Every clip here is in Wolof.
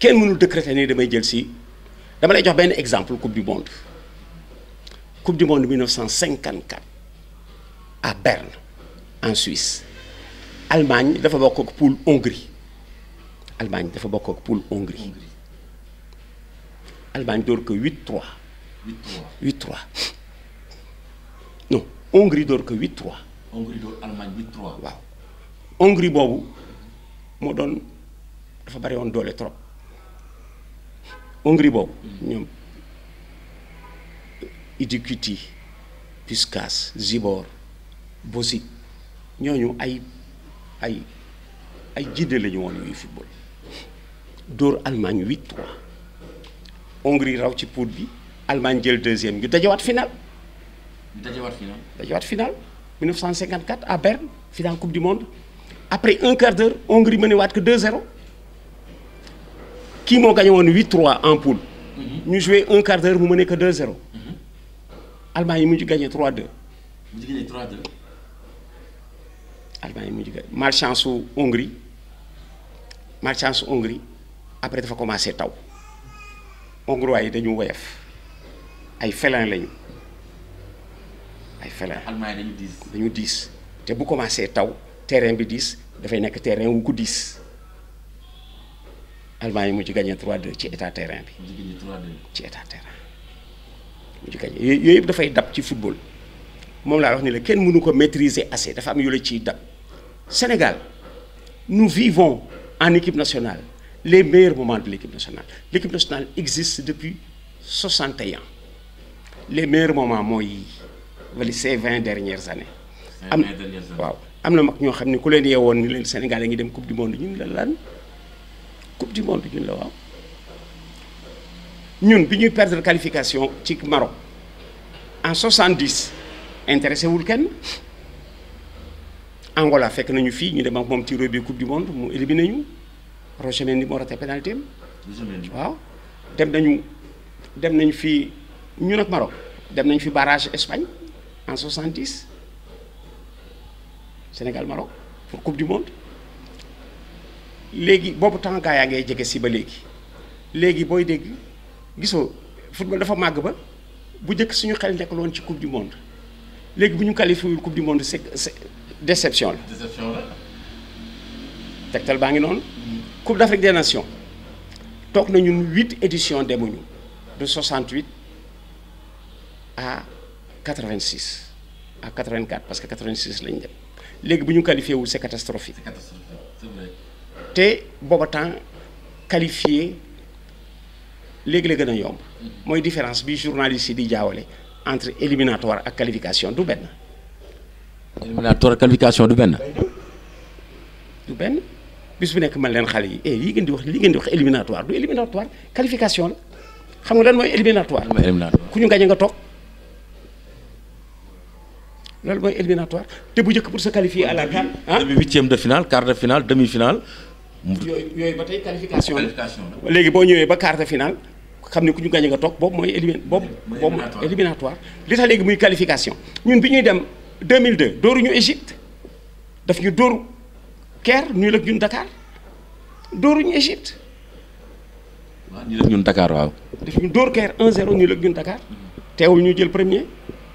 kenn mënul décréter ni damay jël si dama lay jox benn exemple coupe du monde coupe du monde 1954 à Berne en Suisse Allemagne dafa bokk ak poule Hongrie Allemagne dafa bokk ak poule Hongrie Allemagne door ko 8-3 8-3 non Hongrie door ko 8-3 Hongrie door Allemagne 8-3. waaw Hongrie boobu moo doon dafa bari woon doole trop Hongrie boobu ñoom Idikuti Puskás Zibor Bosic ñooñu ay ay ay jidde la ñu woon yuy football dóor Allemagne 8-3 Hongrie raw ci poule bi Allemagne jël deuxième ñu dajawaat final ñu dajewaat final. dajawaat final 1954 à Berne final coupe du monde après un quart d'heure Hongrie mëne waat que 2-0 kii moo gagné woon 8-3 en poule ñu joué un quart d'heure mu mëne que 2-0 Allemagne yi mujj gagné 3-2 bu ñu gagné 3-2. Allemagne yi mujj gagné malchance su Hongrie malchance su Hongrie après dafa commencé taw hongrois yi dañu woyof ay félin lañu ay félin Allemagne dañu diis. dañu diis te bu commencé taw terrain bi diis dafay nekk terrain wu ko diis Allemagne yi mujj gagné 3-2 ci état terrain bi bu ñu gagné 3-2. ci état terrain mujj gagné yooyu yooyu yëpp dafay dab ci football moom laa wax ni la kenn mënu ko maîtriser assez dafa am yu la ciy dab Sénégal nous vivons en équipe nationale les meilleurs moments de l'équipe nationale l'équipe nationale existe depuis 61 les meilleurs moments mooy wala ces 20 dernières années. am 20 dernières années. waaw am na mag ñoo xam ne ku leen yeewoon ni leen Sénégal a ngi dem coupe du monde ñun la lan coupe du monde ñun la waaw ñun bi ñuy perdre qualification ci Maroc en 70 intéressé wul kenn Angola fekk nañu fii ñu dem ak moom tireur bi coupe du monde mu éliminé ñu Roger Mendy moo raté pénalité am waaw dem nañu dem nañu fi ñun ak Maroc dem nañu fi barrage Espagne en 70 Sénégal Maroc pour coupe du monde léegi boobu temps gaa yaa ngay jege si ba léegi léegi booy dégg gisoo football dafa màgg ba bu njëkk suñu xel nekkul woon ci coupe du monde léegi bu ñu qualifié wul coupe du monde c'est c'est déception la déception la. tegtal baa ngi noonu coupe d'Afrique des nations toog nañu huit éditions demuñu de 68 à 86 à 84 parce que 86 lañ dem léegi bu ñu qualifié wul c'est catastrophique c'est catastrophique c'est vrai. te booba temps qualifié léegi la gën a yomb mooy différence bi journaliste yi di jaawale entre éliminatoire ak qualification du benn éliminatoire qualification du benn. du benn bis bu nekk man leen xale yi eh lii ngeen di wax lii ngeen di wax éliminatoire du éliminatoire qualification la xam nga lan mooy éliminatoire mooy éliminatoire. ku ñu gañe nga toog loolu mooy éliminatoire te bu njëkk pour se qualifier à la CAN ah demi huitième de finale quart de finale demi finale. mu yooyu yooyu ba tey qualification la qualification la. léegi boo ñëwee ba quart de finale xam ne ku ñu gañe nga toog boobu mooy élimin boobu Mooy boobu éliminatoire. éliminatoire li tax léegi muy qualification ñun bi ñuy dem 2002 dóoruñu Égypte daf ñu dóor Caire ñu ak ñun Dakar dóoruñu Égypte waaw ñu def ñun Dakar waaw. daf ñu dóor Caire 1-0 ñu ak ñun Dakar teewul ñu jël premier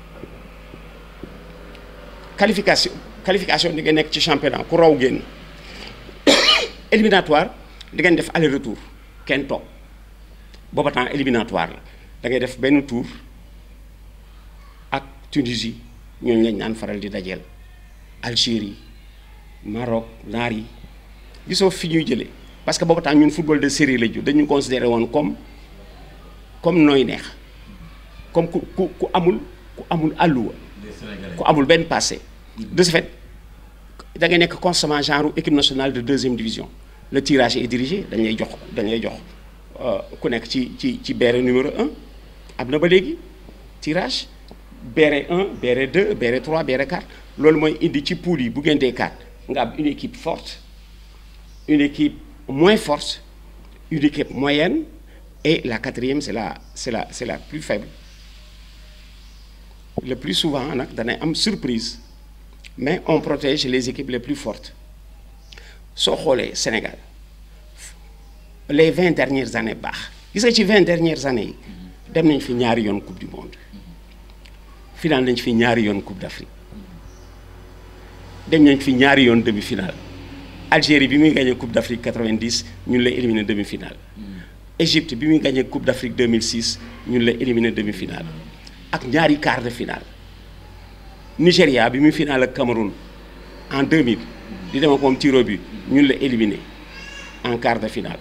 qualification qualification di nga nekk ci championnat ku raw génn éliminatoire di ngeen def aller retour kenn toog booba temps éliminatoire la da ngay def benn tour ak Tunisie ñooñu lañ naan faral di dajeel Algérie Maroc naar yi gisoo fi ñuy jëlee parce que booba temps ñun football de série la ju dañu considéré woon comme comme nooy neex comme ku ku ku amul ku amul àlluwa les Sénégalais. ku amul benn passé de ce fait da ngay nekk constamment genre équipe nationale de deuxième division le tirage est dirigé dañ lay jox dañ lay jox euh, ku nekk ci ci ci béret numéro un am na ba léegi tirage béret 1 béret 2 béret 3 béret 4 loolu mooy indi ci poule yi bu ngeen dee 4 nga am une équipe forte une équipe moins forte une équipe moyenne et la quatrième c'est la c'est la c'est la plus faible le plus souvent nag danay am surprise mais on protège les équipes les plus fortes soo xoolee Sénégal les vingt dernières années baax gis nga ci vingt dernières années yi dem nañ fi ñaari yoon coupe du monde final nañ fi ñaari yoon coupe d'Afrique dem nañ fi ñaari yoon demi-finale Algérie bi muy gagné coupe d'Afrique 90 ñun la éliminé demi-finale Égypte bi muy gagné coupe d'Afrique 2006 ñun la éliminé demi-finale ak ñaari quart de finale Nigéria bi muy finale ak Cameroun en 2000 di dem ak moom tiro bi ñun la éliminé en quart de finale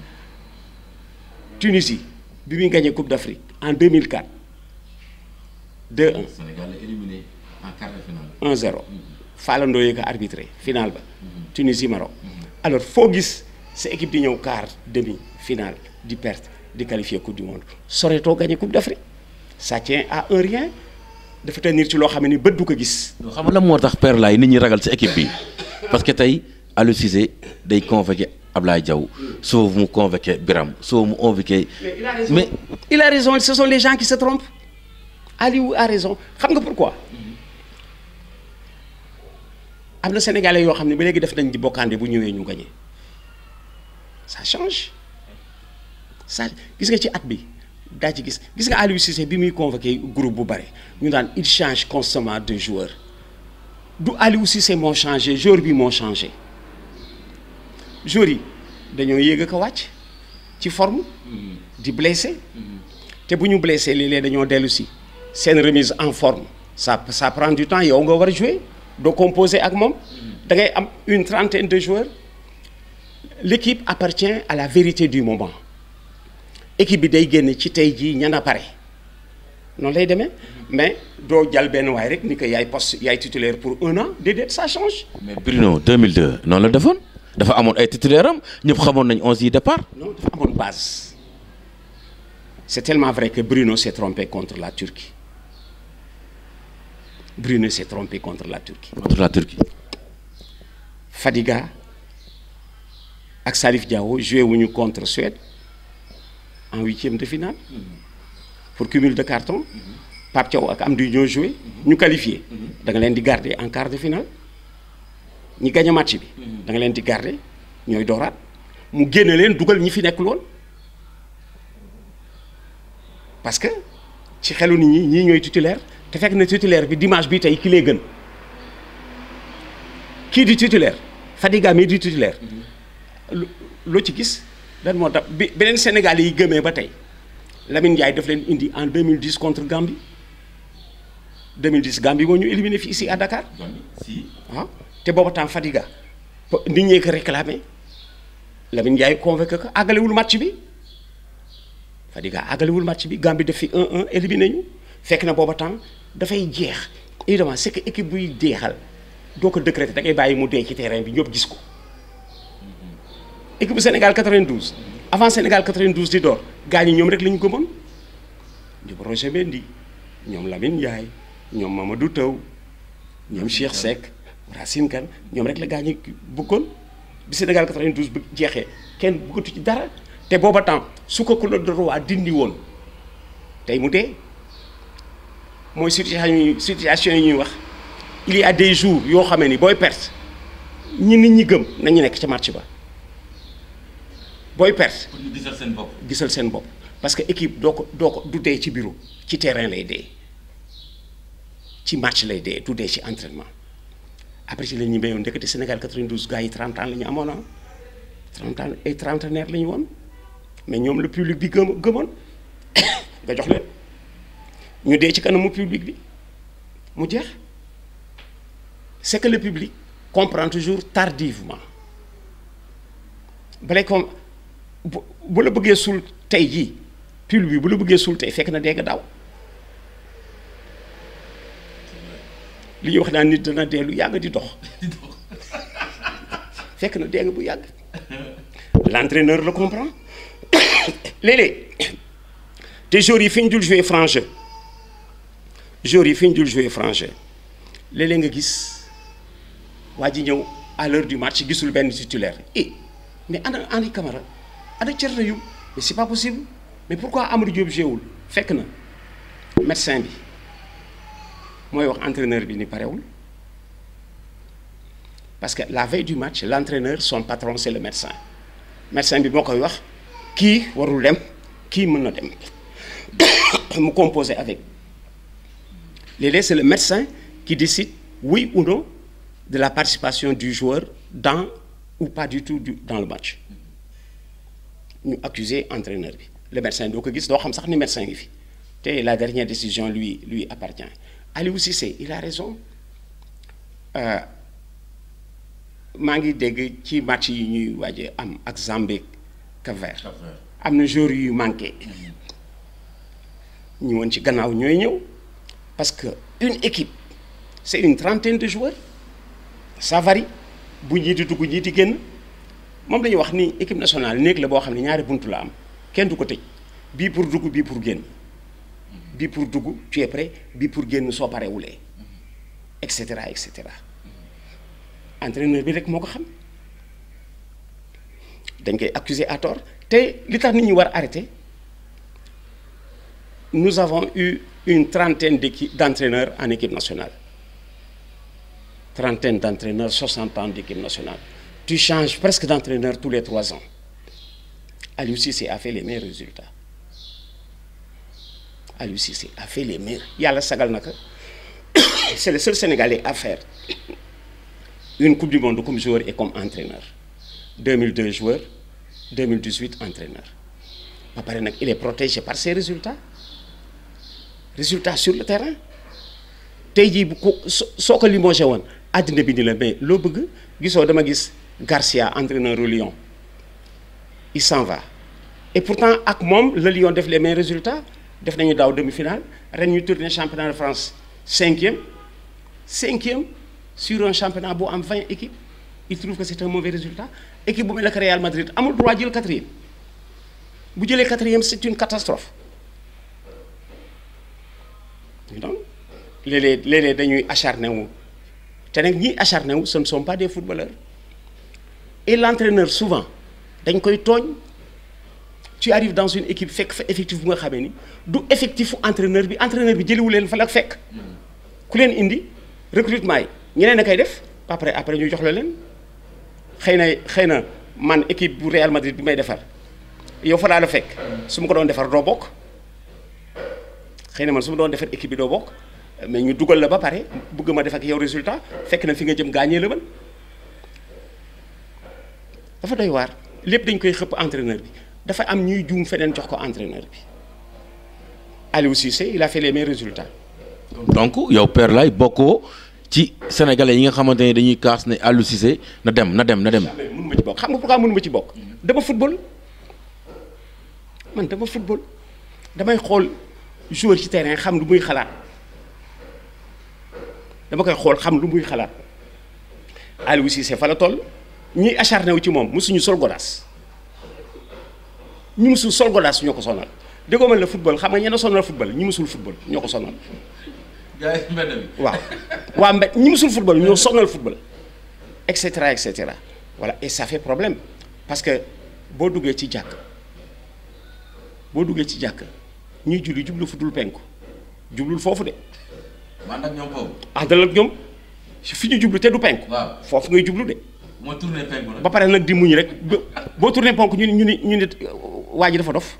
Tunisie bi muy gagné coupe d'Afrique en 2004 2-1 Sénégal la éliminé en quart de finale. 1-0 Falandoo yee ko arbitré final ba Tunisie Maroc alors foo gis sa équipe di ñëw quart demi finale di perte di qualifier coupe du monde Soreto gagné coupe d'Afrique ça tient à un rien dafa tenir ci loo xam ne ni bët du ko gis non xam nga lan moo tax père laay nit ñi ragal ci équipe bi parce que tey Aliou Cissé day convoqué Ablaye Diaw soo mu convoqué Biram soo mu convoqué. mais il a raison ce sont les gens qui se trompent Aliou a raison xam nga pourquoi am na sénégalais yoo xam ne ba léegi def nañ di bokkaande bu ñëwee ñu gagné ça change ça gis nga ci at bi daa ci gis gis nga Aliou Cissé bi muy convoqué groupe bu bare ñu daan il change constamment de joueur du Aliou Cissé moo changé joueur bi moo changé joueurs yi dañoo yéeg a ko wàcc ci forme di blessé te bu ñu blessé léeg-léeg dañoo dellu si seen remise en forme ça ça prend du temps yow nga war a jouer doo composer ak moom da ngay am une trentaine de joueurs l'équipe appartient à la vérité du moment équipe bi day génn ci tey jii ñan a pare noonu lay demee mais doo jàll benn waay rek ni que yaay poste yaay titulaire pour un an déedéet ça change mais Bruno 2002 noonu la defoon dafa amoon ay titulaire am ñëpp xamoon nañ onze yi départ. non dafa amoon base c'est tellement vrai que Bruno s'est trompé contre la Turquie Bruno s'est trompé contre la Turquie contre la Turquie. Fadiga ak Salif Diao joué wuñu contre Suède en huitième de finale pour cumul de carton Pape Thiaw ak Amdi ñoo joué ñu qualifié da nga leen di garder en quart de finale ñi gagné match bi da nga leen di garder ñooy dooraat mu génne leen dugal ñi fi nekkul woon parce que ci xelu nit ñi ñii ñooy titulaire te fekk na titulaire bi dimanche bi tey ki lay gën kii di titulaire Fadiga mii di titulaire lu loo ci gis lan moo tax bi beneen Sénégal yi gëmee ba tey Lamine Ndiaye daf leen indi en 2010 contre Gambie 2010 Gambie moo ñu éliminé fii ici à Dakar si. waaw te booba temps Fadiga nit ñee ko réclamé Lamine Ndiaye convoqué ko àggalewul match bi Fadiga àggalewul match bi Gambie def fi 1-1 éliminé ñu fekk na booba temps dafay jeex évidemment c'est que équipe buy deexal doo ko décréter da ngay bàyyi mu dee ci terrain bi ñëpp gis ko équipe bu Sénégal 92 avant Sénégal 92 di door gars ñi ñoom rek la ñu gëmoon ñoom Roger Mendy ñoom Lamine Ndiaye ñoom Mamadou Taw ñoom Cheikh Seck Racine Kane ñoom rek la gars ñi bëggoon bi Sénégal 92 bu jeexee kenn bëggatu ci dara te booba temps su ko Claude Leroy dindi woon tey mu dee mooy situation yi situation yi ñuy wax il y a des jours yoo xamee ni booy perte ñi nit ñi gëm nañu nekk ca match ba booy perte pour ñu gisal seen bopp. gisal seen bopp parce que équipe doo ko doo ko du dee ci bureau ci terrain lay dee ci match lay dee du dee ci entraînement après ci la ñuy béyoon ndekete Sénégal 92 gars yi 30 ans la ñu amoon ah 30 ans ay trentenaire la ñu woon mais ñoom le public bi gëm gëmoon nga jox leen ñu dee ci kanamu public bi mu jeex c'est que le public comprend toujours tardivement balay comme bu bu la bëggee suul tey jii public bi bu la bëggee suul tey fekk na dee nga daw li ñuy wax naan nit dana dee lu yàgg di dox fekk na dee nga bu yàgg l'entraîneur le comprend léeg-léeg te joueurs yi fi ñu dul jouer franc jeu joueurs yi fi ñu dul jouer franc jeu léeg-léeg nga gis waa ji ñëw à l'heure du match gisul benn titulaire eh mais ana Henri Camara ana Thierno Youm mais c'est pas possible mais pourquoi Amadou Diop jéewul fekk na médecin bi mooy wax entraîneur bi ni parewul parce que la veille du match l'entraîneur son patron c'est le médecin médecin bi moo koy wax kii warul dem kii mën na dem mu composé avec léeg-léeg c'est le médecin qui décide oui ou non de la participation du joueur dans ou pas du tout du, dans le match ñu accuser entraîneur bi le médecin doo ko gis doo xam sax ni médecin ngi fi te la dernière décision lui lui appartient Aliou Cissé il a raison euh, maa ngi dégg ci match yi ñuy waaje am ak Zambie Cap-Vert am na joueurs yu manqué ñu woon ci gannaaw ñooy ñëw parce que une équipe c'est une trentaine de joueurs ça varie bu ñii di dugg ñii di génn moom la ñuy wax ni équipe nationale néeg la boo xam ne ñaari buntu la am kenn du ko tëj bii pour dugg bii pour génn bii pour dugg tu es prêt bii pour génn soo parewulee et cetera et cetera entraîneur bi rek moo ko xam dañ koy accuser à tort te li tax nit ñi war arrêter nous avons eu une trentaine d'équipe d'entraîneurs en équipe nationale trentaine d'entraîneurs 60 ans d'équipe nationale tu changes presque d'entraîneur tous les trois ans Aliou Cissé a fait les meilleurs résultats Aliou Cissé a fait les meilleurs yàlla sagal na ko c'est le seul Sénégalais à faire une coupe du monde comme joueur et comme entraîneur 2002 joueur 2018 entraîneur ba pare nag il est protégé par ses résultats résultats sur le terrain tey jii bu ko soo ko limogé woon àddina bi ni la mais loo bëgg gisoo dama gis Garcia entraîneur au Lyon il s'en va et pourtant ak moom le Lyon def les meilleurs résultats def nañu daaw demi-finale ren ñu tourné championnat de France cinquième cinquième sur un championnat bu am 20 équipes il trouve que c'est un mauvais résultat équipe bu mel ne que Real Madrid amul droit jël quatrième bu jëlee quatrième c'est une catastrophe donc léeg-léeg léeg-léeg dañuy acharné wu te nag ñiy acharné wu ce ne sont pas des footballeurs et l'entraîneur souvent dañ koy tooñ tu arrives dans une équipe fekk fa effectif bu nga xamee ni du effectifu entraîneur bi entraîneur bi jëliwu leen fa la fekk ku leen indi recrutement yi ñeneen a koy def après après ñu jox la leen xëy na xëy na man équipe bu Real Madrid bi may defar yow fa laa la fekk su ma ko doon defar doo bokk xëy na man su ma doon defar équipe bi doo bokk mais ñu dugal la ba pare bëgg ma def ak yow résultat fekk na fi nga jëm gaañee la man dafa doy waar lépp dañ koy xëpp entraîneur bi dafa am ñuy juum feneen jox ko entraîneur bi Aliou Cissé il a fait les meilleurs résultats. donc yow Père Laye bokkoo ci sénégalais yi nga xamante ne dañuy kaas ne Aliou Cissé na dem na dem na dem. mais mënu ma ci bokk xam nga pourquoi mënu ma ci bokk. dama football man dama football damay xool joueur ci terrain xam lu muy xalaat dama koy xool xam lu muy xalaat Aliou Cissé fa la toll ñiy acharné wu ci moom mosuñu sol godaas ñu musul sol godaas ñoo ko sonal déggoo man la football xam nga ñenn sonal football ñi musul football ñoo ko sonal. gars yi mbedd mi. waaw waa mbed ñi musul football ñoo sonal football et cetera et cetera voilà et ça fait problème parce que boo duggee ci jàkk boo duggee ci jàkk ñuy julli jublu fu dul penku jublul foofu de man nag ñoom foofu. àndal ak ñoom fi ñu jublu te du penku waaw foofu ngay jublu de moo tourné penku nag. ba pare nag di muñ rek ba boo tourné penku ñu ni ñu ni ñu ni waa ji dafa dof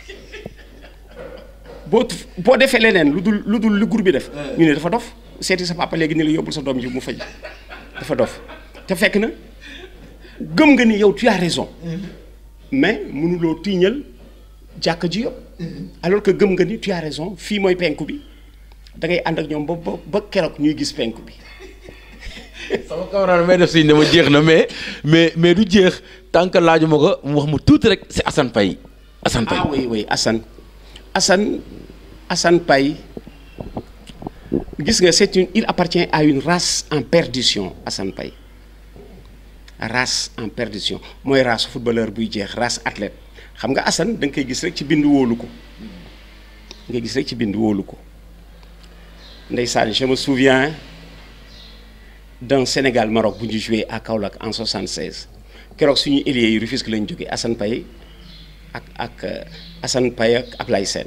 boo boo defee leneen lu dul lu dul lu gur bi def ñu ne dafa dof seeti sa papa léegi ni la yóbbul sa doom ji mu faj dafa dof te fekk na gëm nga ni yow tu as raison mais mënuloo tiiñal jàkk ji yëpp alors que gëm nga ni tu as raison fii mooy penku bi da ngay ànd ak ñoom ba ba ba keroog ñuy gis penku bi sama camarade may def si ne ma jeex na mais mais mais du jeex tant que laajuma ko mu wax mu tuuti rek c'est Assane Paye Assane Paye ah oui oui Assane Assane Assane Paye gis nga c'est une il appartient à une race en perdition Assane Paye race en perdition mooy race footballeur buy jeex race athlète xam nga Assane da nga koy gis rek ci bind wóolu ko nga gis rek ci bind wóolu ko ndeysaan je me souviens d'un Sénégal Maroc bu ñu joué à Kaolack en 76 keroog suñu ailier yi Rufisque lañ jógee Assane Paye ak ak Assane Paye ak Ablaye Sène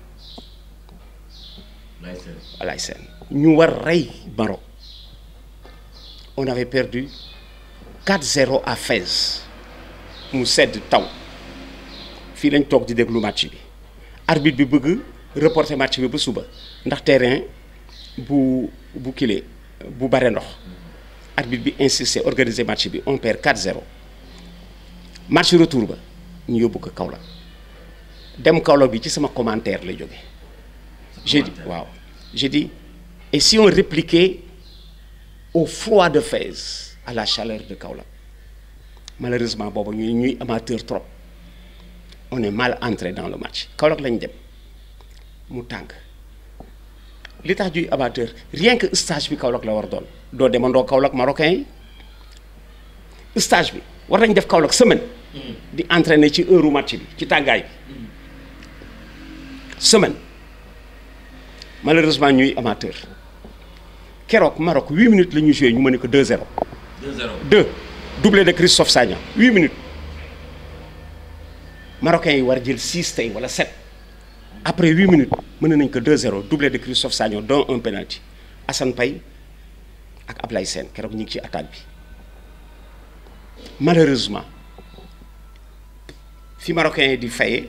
Ablaye Sène ñu war rey Maroc on avait perdu 4-0 à Fès mu sedd taw fii lañ toog di déglu match bi arbitre bi bëgg reporter match bi ba suba ndax terrain bu bu kile bu bare ndox arbitre bi insisté organiser match bi on perd 4-0 match retour ba ñu yóbbu ko Kaolack dem Kaolack bi ci sama commentaire lay jóge j'ai dit waaw j'ai dit et si on répliquait au froid de Fès à la chaleur de Kaolack malheureusement boobu ñuy ñuy amateur trop on est mal entré dans le match Kaolack lañ dem mu tàng li tax juy amateur rien que stage bi Kaolack la war doon doo demandoo Kaolack marocain yi stage bi war nañ def Kaolack semaine di entraîner ci heure match bi ci tàngaay bi semaine malheureusement ñuy amateur keroog Maroc 8 minutes la ñuy joué ñu mën ko 2-0 2-0 2 doublé de Christophe Sagna 8 minutes marocains yi war jël 6 tey wala 7 après 8 minutes mën nañ ko 2-0 doublé de Christophe Sagna dont un penalty Assane Paye ak Ablaye Sène keroog ñu ngi ci attaque bi malheureusement fi marocains yi di fayee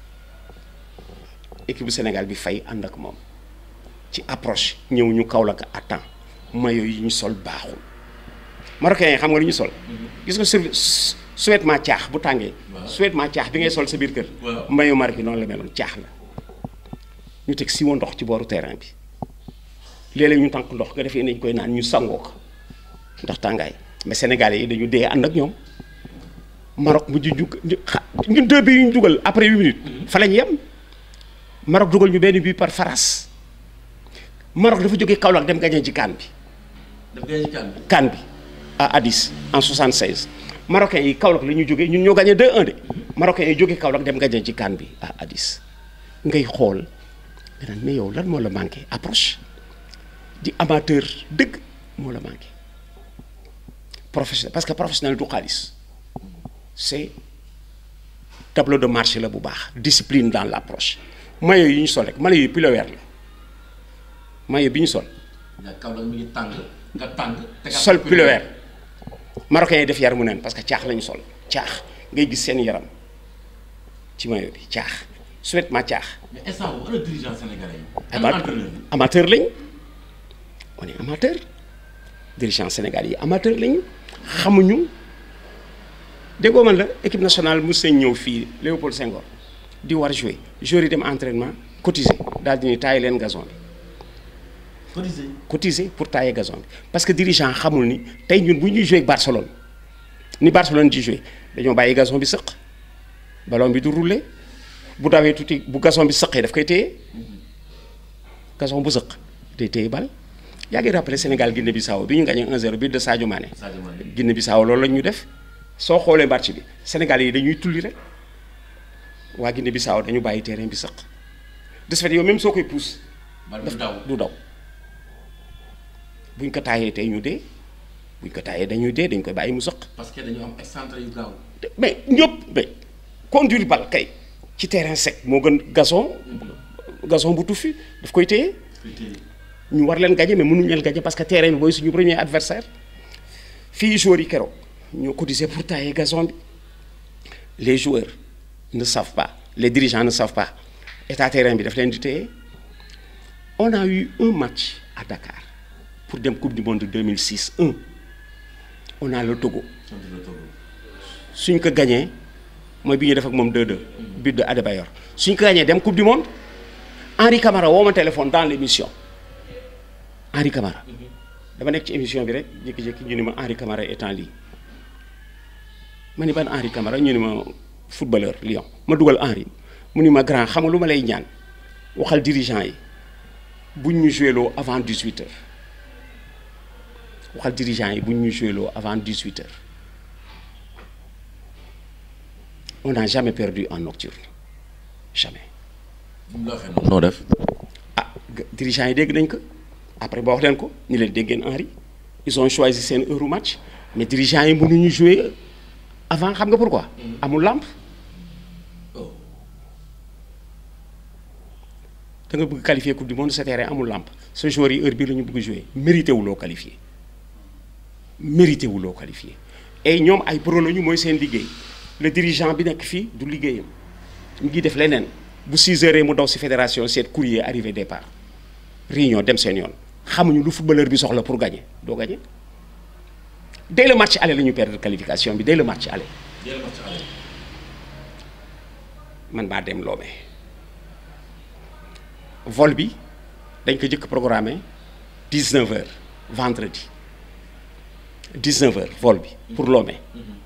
équipe bu Sénégal bi fay ànd ak moom ci approche ñëw ñu Kaolack à temps maillot yi ñu sol baaxul marocains yi xam nga lu ñu sol. gis nga sur survêtement caax bu tàngee. waaw survêtement caax bi ngay sol sa biir kër. waaw maillot Maroc yi noonu la meloon caax la ñu teg siwo ndox ci booru terrain bi léeg-léeg ñu tànk ndox nga defee nañ koy naan ñu sangoo ko ndax tàngaay mais sénégalais yi dañu dee ànd ak ñoom Maroc mujj ñu ñu xa ñun deux bi yu ñu dugal après huit minutes. fa lañ yem Maroc dugal ñu benn bii par faras Maroc dafa jógee Kaolack dem gagné ci kaan bi. daf ngay kan bi CAN bi à Addis en 76 Marocains yi Kaolack la ñu jógee ñun ñoo gagné 2-1 de Marocains yi jógee Kaolack dem gagné ci CAN bi à Addis ngay xool nga naan mais yow lan moo la manqué approche di amateur dëgg moo la manqué professionnel parce que professionnel du xaalis c'est tableau de marché la bu baax discipline dans l'approche maillot yi ñu sol rek maillot yi pullover la maillot bi ñu sol. ndax Kaolack mi ngi tàng nga tàng tegaat sol pullover marocains yi def yar mu neen parce que caax lañu sol caax ngay gis seen yaram ci maillot bi caax survêtement caax mais instant boobu ana dirigeant sénégalais yi Ama- ana entraîneur yi amateur lañ on est amateur dirigeant Sénégal yi amateur lañu xamuñu déggoo man la équipe nationale mos nañ ñëw fii Léopold Senghor di war jouer joueurs yi dem entraînement cotiser daal di ni taay leen gazon bi cotisé cotiser pour tailler gazon bi parce que dirigeant xamul ni tey ñun bu ñuy jouer ak Barcelone ni Barcelone di jouer dañoo bàyyi gazon bi sëq ballon bi du rouler bu dawee tuuti bu gazon bi sëqee daf koy téye gazon bu sëq day téye bal yaa ngi rappelé Sénégal Guinée Bissau bi ñu gagné 1-0 but de Sadio Mané Sadio Mané Guinée Bissau loolu la ñu def soo xoolee match bi Sénégal yi dañuy tulli rek waa Guinée Bissau dañu bàyyi terrain bi sëq de ce fait yow même soo koy pousse bal du daw du daw buñ ko taayee tey ñu dee buñ ko taayee dañuy dee dañ koy bàyyi mu sëq parce que dañu am excentré yu gaaw te- mais ñëpp mais conduire bal kay ci terrain sec moo gën gazon gazon bu tuffi daf koy téye ñu war leen gagner mais mënuñu leen gagner parce que terrain bi mooy suñu premier adversaire fii joueurs yi keroog ñoo cotisé pour tailler gazon bi les joueurs ne savent pas les dirigeants ne savent pas état terrain bi daf leen di téye on a eu un match à Dakar pour dem coupe du monde 2006 un on a le Togo contre le Togo suñ ko gagné mooy bi ñu def ak moom 2-2 but de Adebayor suñ ko gagné dem coupe du monde Henri Camara woo ma téléphone dans l'émission Henri Camara dama nekk ci émission bi rek jékki-jékki ñu ni ma Henri Camara est en ligne ma ni ban Henri Camara ñu ni ma footballeur Lyon ma dugal Henri mu ni ma grand xam nga lu ma lay ñaan waxal dirigeant yi buñ ñu joué loo avant 18 heures waxal dirigeant yi buñ ñu joué loo avant 18 heures on n'a jamais perdu en nocturne jamais bu mu la waxee noonu noo def ah ga- dirigeants yi dégg nañ ko après ba wax leen ko ñu leen dégg ngeen Henri ils ont choisi seen heure match mais dirigeants yi mënuñu jouer avant xam nga pourquoi amul lampe oh da nga bëgg qualifier coupe du monde sa terrain amul lampe sa joueur yi heure bii la ñu bëgg jouer mérité wuloo qualifier mérité wuloo qualifier et ñoom ay pro lañu mooy seen liggéey le dirigeant bi nekk fii du liggéeyam mu ngi def leneen bu 6 heures mu daw si fédération seet courrier arrivé départ réunion dem seen yoon xamuñu lu footballeur bi soxla pour gagner doo gagner dès le match aller la ñu perdre qualification bi dès le match aller man maa dem Lomé vol bi dañ ko jëkk programmé 19 heures vendredi 19 heures vol bi pour Lomé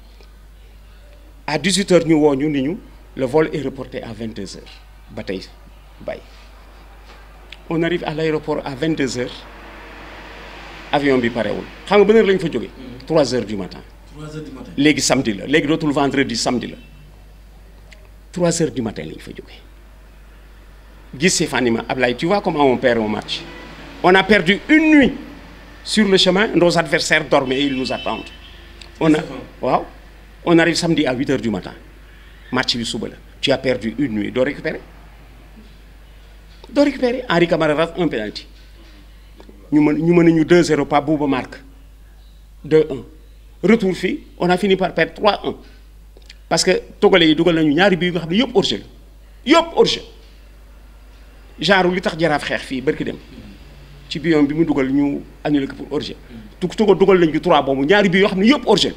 à 18 heures ñu woo ñu ni ñu le vol est reporté à 22 heures ba tey bay on arrive à l'aéroport à 22 heures avion bi parewul xam nga ban heure la ñu fa jógee 3 heures du matin 3 heures du matin. léegi samedi la léegi dootul vendredi samedi la 3 heures du matin la ñu fa jógee gis Stéphane ma Ablaye tu vois comment on perd un match on a perdu une nuit sur le chemin nos adversaires dormaient et ils nous attendent on a waaw on arrive samedi à 8 heures du matin match bi suba la tu as perdu une nuit doo récupérer doo récupérer Henri Camara rate un penalty ñu mën ñu mën a ñu 2-0 Pape Bouba marque 2-1 retour fii on a fini par perdre 3-1 parce que togolais yi dugal nañu ñaari bii nga xam ne yëpp hors-jeu la yëpp hors-jeu genre li tax jaraaf xeex fii barki dem ci biyoom bi mu dugal ñu annulé ko pour hors-jeu tu tugal dugal nañu 3 boobu ñaari bii yoo xam ne yëpp hors-jeu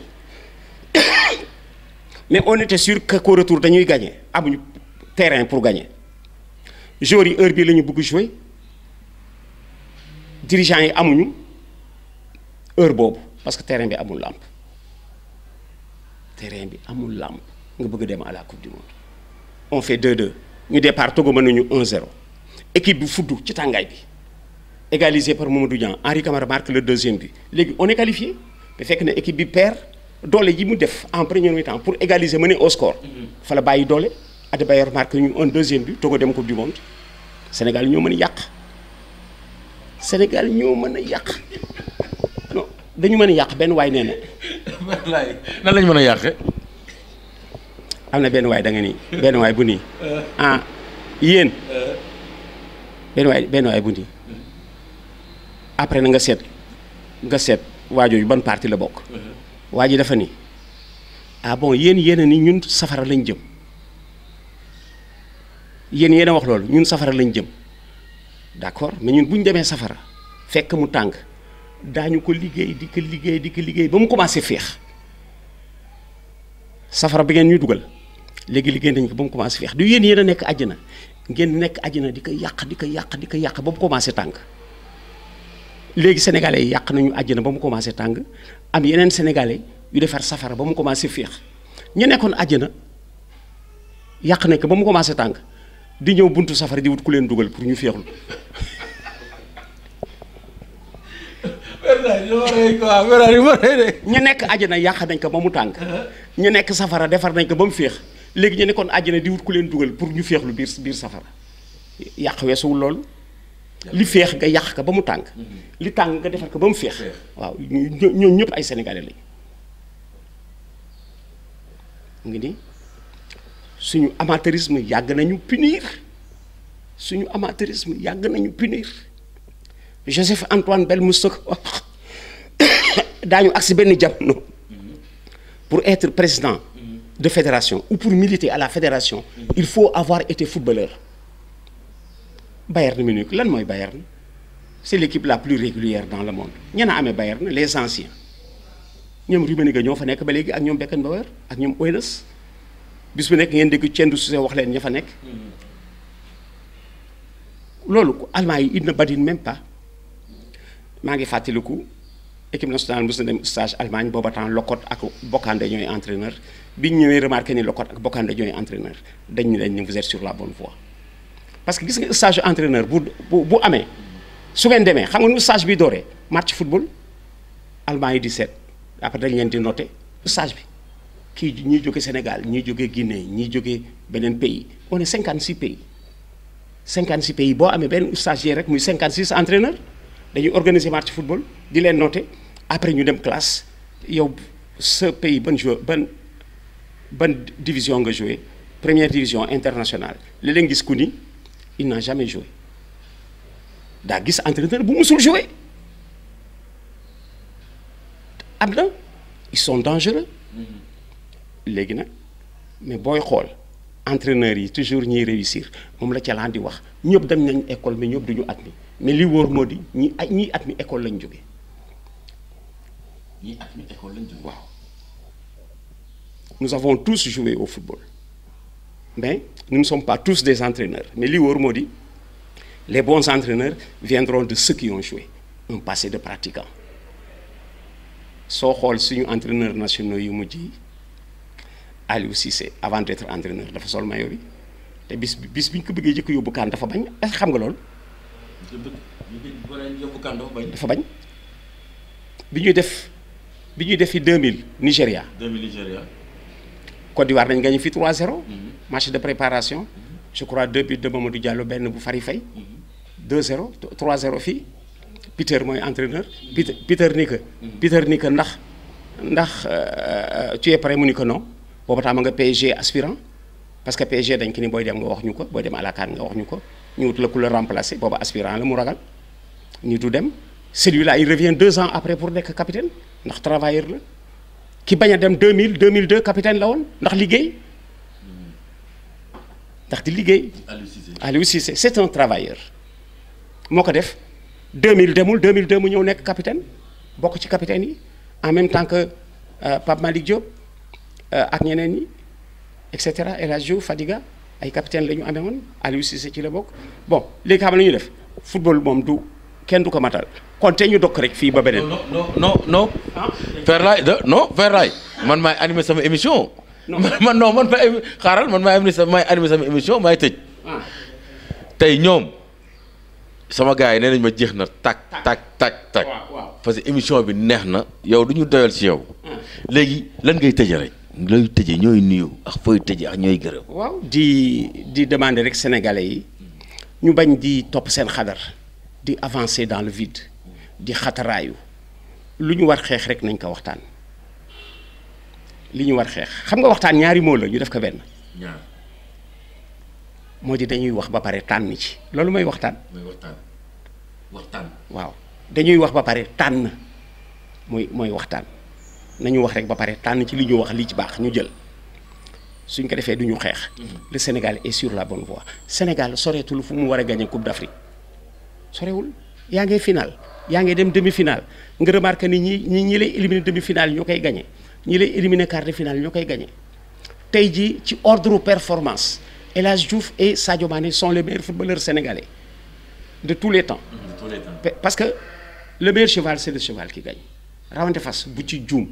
mais on était sûr que qu'au retour dañuy gagner amuñu terrain pour gagner joueurs yi heure bii la ñu bëgg jouer dirigeants yi amuñu heure boobu parce que terrain bi amul làmp terrain bi amul làmp nga bëgg dem à la coupe du monde on fait 2-2 ñu départ Togo mën nañu 1-0 équipe bi fudd ci tàngaay bi égalisé par Mamadou Niang Henri Camara marque le deuxième but léegi on est qualifié mais fekk na équipe bi perd doole ji mu def en première mi-temps pour égaliser mener au score fa la bàyyi doole Adebayor marque ñu un deuxième but Togo dem coupe du monde Sénégal ñoo mën a yàq Sénégal ñoo mën a yàq non dañu mën a yàq benn waay nee na wallaay nan lañ mën a yàqe. am na benn waay da nga ni benn waay bu nii ah yéen benn waay benn waay bu nii après na nga seet nga seet waajooju ban parti la bokk waa ji dafa ni ah bon yéen yéen a ni ñun safara lañ jëm yéen yéen a wax loolu ñun safara lañ jëm d'accord mais ñun bu ñu demee safara fekk mu tàng daañu ko liggéey di ko liggéey di ko liggéey ba mu commencé féex safara bi ngeen ñuy dugal léegi liggéey nañu ko ba mu commencé féex du yéen yéen a nekk àjjana ngeen nekk àjjana di ko yàq di ko yàq di ko yàq ba mu commencé tàng léegi sénégalais yi yàq nañu àjjana ba mu commencé tàng am yeneen sénégalais yu defar safara ba mu commencé féex ñu nekkoon àjjana yàq nañ ko ba mu commencé tàng di ñëw buntu safara di wut ku leen dugal pour ñu féexlu ñu nekk àjjana yàq nañ ko ba mu tàng ñu nekk safara defar nañ ko ba mu féex léegi ñu nekkoon àjjana di wut ku leen dugal pour ñu féexlu biir biir safara yàq weesuwul loolu li féex nga yàq ko ba mu tàng li tàng nga defar ko ba mu féex waaw ñoom ñëpp ay sénégalais lañ ngi ni suñu amateurisme yàgg nañu punir suñu amateurisme yàgg nañu punir Joseph Antoine Bell Moussa wax daañu agsi benn jamono pour être président de fédération ou pour militer à la fédération il faut avoir été footballeur Bayern Munich lan mooy Bayern c'est l'équipe la plus régulière dans le monde ña na amee Bayern les anciens ñoom Rummenigge ñoo fa nekk ba léegi ak ñoom Beckenbauer ak ñoom Hoeneß bis bu nekk ngeen dégg Tiendou Cissé wax leen ña fa nekk loolu Allemagne yi il ne badine même pas maa ngi fàttaliku équipe nationale mos na dem stage Allemagne booba temps Locotte ak Bocandé ñooy entraîneur bi ñu ñëwee remarqué ni Locotte ak Bocandé ñooy entraîneur dañ ñu leen ni vous êtes sur la bonne voie parce que gis nga stage entraîneur bu bu bu amee su ngeen demee xam nga nu stage bi dooree match football Allemagne yi di seet après dañ leen di noté stage bi kii ñiy jóge Sénégal ñiy jóge Guinée ñiy jóge beneen pays on est 56 pays 56 pays boo amee benn stagiaire rek muy 56 entraîneur dañuy organiser match football di leen noté après ñu dem classe yow sa pays ban joueur ban ban division nga joué première division internationale li leen gis ku ni il n'a jamais joué daa gis entraîneur bu musul joué am na ils sont dangereux léegi nag mais booy xool entraîneurs yi toujours ñiy réussir moom la ca di wax ñëpp dem nañ école mais ñëpp duñu admis mais li wóor moo di ñi ay ñiy admis école lañ jóge ñii at mi école lañ jógee. waaw nous avons tous joué au football mais nous ne sommes pas tous des entraîneurs mais li wóor moo di les bons entraîneurs viendront de ceux qui ont joué un passé de pratiquant soo xool suñu entraîneurs nationaux yu mujj yi Aliou Cissé avant d'être entraîneur dafa sol maillot bi te bis bis bi ñu ko bëggee jëkk yóbbu kaan dafa bañ est-ce que xam nga loolu ñu bëgg ñu bëgg boo leen yóbbu kan dafa bañ. dafa bañ bi ñuy def bi ñuy def fi 2000 Nigéria 2000 Nigéria. Côte d'Ivoire nañ gagné fi 3-0 match de préparation je crois deux buts de Mamadou Diallo benn bu Fary Faye 2-0 3-0 fii Peter mooy entraîneur Peter Peter ni que Peter ni que ndax ndax euh, tu es prêt mu ni que non booba temps ma nga PSG aspirant parce que PSG dañ ki ni booy dem nga wax ñu ko booy dem à la CAN nga wax ñu ko ñu wut la ku la remplacer booba aspirant la mu ragal ñu du dem celui-là il revient deux ans après pour nekk capitaine ndax travailleur la ki bañ a dem 2000 2002 capitaine la woon ndax liggéey ndax di liggéey Aliou Cissé. Aliou Cissé c'est un travailleur moo ko def 2000 demul 2002 mu ñëw nekk capitaine bokk ci capitaine yi en même temps que euh, Pape Malick Diop euh, ak ñeneen ñi et cetera El Hadj Diouf Fadiga ay capitaine la ñu amee woon Aliou Cissé ci la bokk bon léegi xam na ñu def football moom du kenn du ko matal kon te ñu dokk rek fii ba beneen. non non non non. Ferlaye de non Ferlaye man maay animé sama émission. Non. man non man maay émi- xaaral man maay animé sama maay animé sama émission maay tëj. ah tey ñoom sama gars yi nee nañ ma jeex na tak tak tak tak waaw waaw. parce que émission bi neex na yow du ñu doyal ci yow. léegi lan ngay tëjee rek. looy tëjee ñooy nuyu ak fooy tëjee ak ñooy gërëm. waaw di di demander rek sénégalais yi ñu bañ di topp seen xadar di avancer dans le vide di xataraayu lu ñu war xeex rek nañ ko waxtaan li ñu war xeex xam nga waxtaan ñaari moo la ñu def ko benn ñaar moo di dañuy wax ba pare tànn ci loolu mooy waxtaan mooy waxtaan waxtaan. waaw dañuy wax ba pare tànn mooy mooy waxtaan nañu wax rek ba pare tànn ci li ñu wax li ci baax ñu jël suñ ko defee du ñu xeex le Sénégal est sur la bonne voie Sénégal soreetul fu mu war a gagner Coupe d'Afrique sorewul yaa ngay final yaa ngay dem demi-finale nga remarqué ni ñi ñi ñi lay éliminer demi-finale ñoo koy gagné ñi lay éliminer quart de finale ñoo koy gagné tey jii ci ordre performance El Hadj Diouf et Sadio Mané sont les meilleurs footballeurs sénégalais de tous les temps tous les temps. Pe- parce que le meilleur cheval c'est le cheval qui gagne rawante fas bu ci juum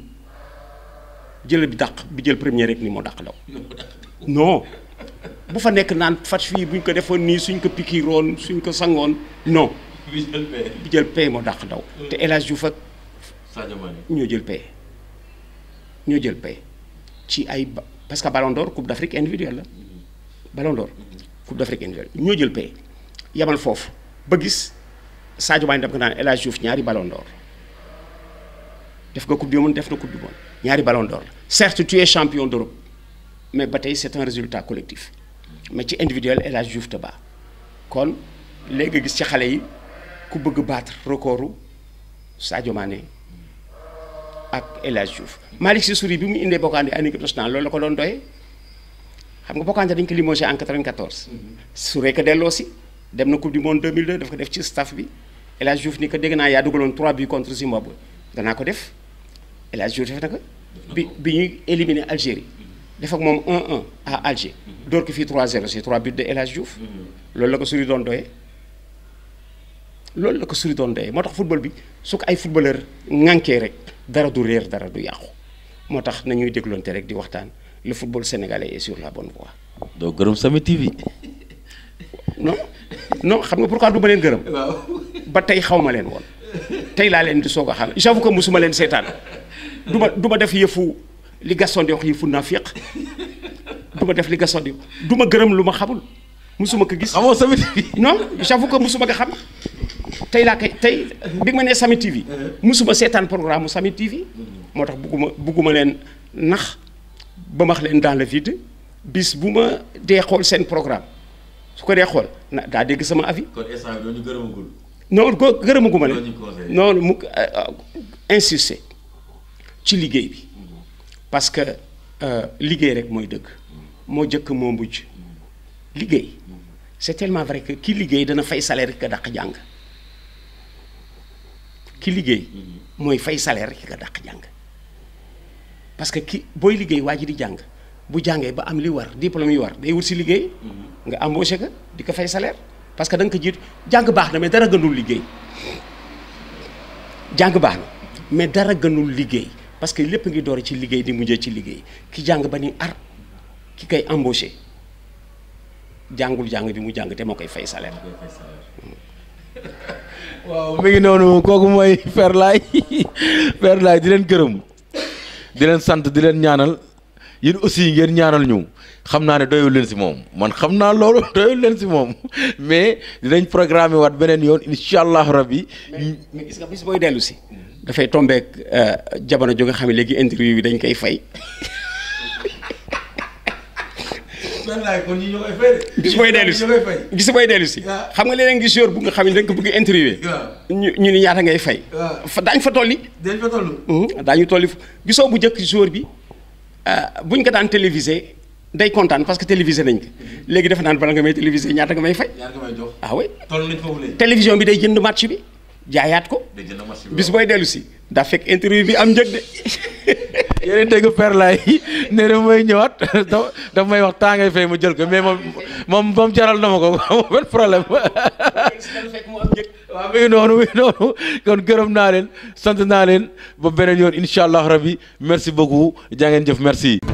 jël bi dàq bi jël premier rek ni moo dàq daw non bu fa nekk naan fas fii buñ ko defoon nii suñ ko pikiroon suñ ko sangoon non Visuel P. bi jël pay moo dàq daw te El Hadj Diouf ak Sadio Mané. ñoo jël pay ñoo jël pay ci ay ba- parce que Ballon d'Or Coupe d'Afrique individuelle la Ballon d'Or Coupe d'Afrique individuelle ñoo jël pay yamal foofu ba gis Sadio Mané dem ko naan El Hadj Diouf ñaari Ballon d'Or def nga Coupe du Monde def na Coupe du Monde ñaari Ballon d'Or la certes tu es champion d'Europe mais ba tey c'est un résultat collectif mais ci individuel El Hadj Diouf te baa kon léegi nga gis ci xale yi ku bëgg battre recordu Sadio Mané ak El Hadj Diouf Malick Sy Souris bi mu indee Bocandé en équipe nationale loolu la ko doon doyee xam nga Bocandé dañ ko limogé en 94 Souré ko delloo si dem na coupe du monde 2002 daf ko def ci staff bi El Hadj Diouf ni ko dégg naa yaa dugaloon 3 buts contre Zimbabwe danaa ko def El Hadj Diouf def na ko bi bi ñuy éliminer Algérie def ak moom 1-1 à Alger door ko fii 3-0 c'est 3 buts de El Hadj Diouf loolu la ko Souris doon doyee loolu la ko Souris doon doyee moo tax football bi su ko ay footballeur ŋànkee rek dara du réer dara du yàqu moo tax nañuy dégloonte rek di waxtaan le football sénégalais est sur la bonne voie doo gërëm Sami TV. non non xam nga pourquoi du ma leen gërëm waaw. ba tey xaw ma leen woon tey laa leen di soog a xam j'avoue que musuma leen seetaan du ma du ma def yëfu li Gaston di wax yëfu nafiq du ma def li Gaston di du ma gërëm lu ma xamul musuma ko gis xamoo Sami TV. non j'avoue que musuma ko xam tey laa koy tey bi ma nee Sami TV musuma seetaan programme mu Sami TV moo tax bugguma bugguma leen nax ba max leen dans le vide bis bu ma dee xool seen programme su ko dee xool na daa dégg sama avis kon instant bi doo ñu gërëmagul. non ko gërëmaguma Loolu leen ñu conseillé. noonu mu insister ci liggéey bi parce que euh, liggéey rek mooy dëgg moo jëkk moo mujj liggéey c'est tellement vrai que ki liggéey dana fay salaire ki ka dàq jàng ki liggéey mooy fay salaire ki ka dàq jàng parce que ki booy liggéey waa ji di jàng bu jàngee ba am li war diplôme yi war day wut si liggéey nga embauché ko di ko fay salaire parce que da nga ko jiitu jàng baax na mais dara gënul liggéey jàng baax na mais dara gënul liggéey parce que lépp ngi door ci liggéey di mujjee ci liggéey ki jàng ba ni ar ki koy embauché jàngul jàng bi mu jàng te moo koy fay salaire. waaw mi ngi noonu kooku mooy Père Laye Père Laye di leen gërëm di leen sant di leen ñaanal yéen aussi ngeen ñaanal ñu xam naa ne doyul leen si moom man xam naa loolu doyul leen si moom mais dinañ programme waat beneen yoon incha allah rabbi mais gis nga bis booy dellu si. dafay tombeek jamono jo nga xam ne léegi interview bi dañ koy fay. Père Laye kon ñi ñoo koy fay de. bis booy dellu si bis booy dellu si. xam nga léeg-léeg ngi jour bu nga xam ne dañ ko bëgg interviewé. ñu ñu ni ñaata ngay fay. fa daañu fa tolli. dañ fa toll. daañu tolli gisoo bu njëkk jour bi buñ ko daan télévisé day kontaan parce que télévisé nañ ko léegi dafa naan bala nga may télévisé ñaata nga may fay. ñaata nga may jox. ah oui toll nañ foofu léegi. télévision bi day jënd match bi jaayaat ko. day jënd match bi bis booy dellu si daa fekk interview bi am njëg de. yéen a dégg Père Laye nee na may ñëwaat da daf may wax temps ngay fay mu jël ko mais moom moom moom jaral na ma ko amul benn problème waaw mi ngi noonu mi ngi noonu kon gërëm naa leen sant naa leen ba beneen yoon incha allah rabbi merci beaucoup jaa ngeen jëf merci.